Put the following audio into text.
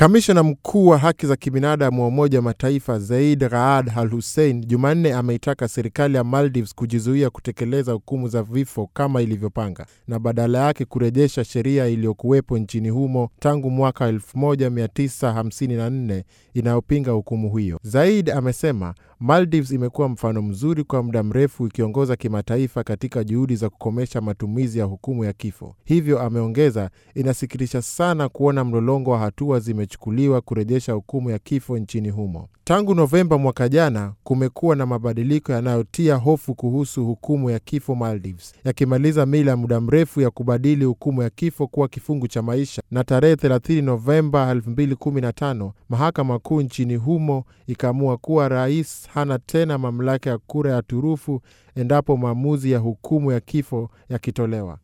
Kamishna mkuu wa haki za kibinadamu wa Umoja wa Mataifa Zeid Raad Al Hussein Jumanne ameitaka serikali ya Maldives kujizuia kutekeleza hukumu za vifo kama ilivyopanga na badala yake kurejesha sheria iliyokuwepo nchini humo tangu mwaka 1954 inayopinga hukumu hiyo. Zaid amesema Maldives imekuwa mfano mzuri kwa muda mrefu ikiongoza kimataifa katika juhudi za kukomesha matumizi ya hukumu ya kifo. Hivyo ameongeza, inasikitisha sana kuona mlolongo wa hatua zimechukuliwa kurejesha hukumu ya kifo nchini humo. Tangu Novemba mwaka jana, kumekuwa na mabadiliko yanayotia hofu kuhusu hukumu ya kifo Maldives, yakimaliza mila ya muda mrefu ya kubadili hukumu ya kifo kuwa kifungu cha maisha, na tarehe 30 Novemba 2015 mahakama kuu nchini humo ikaamua kuwa rais hana tena mamlaka ya kura ya turufu endapo maamuzi ya hukumu ya kifo yakitolewa.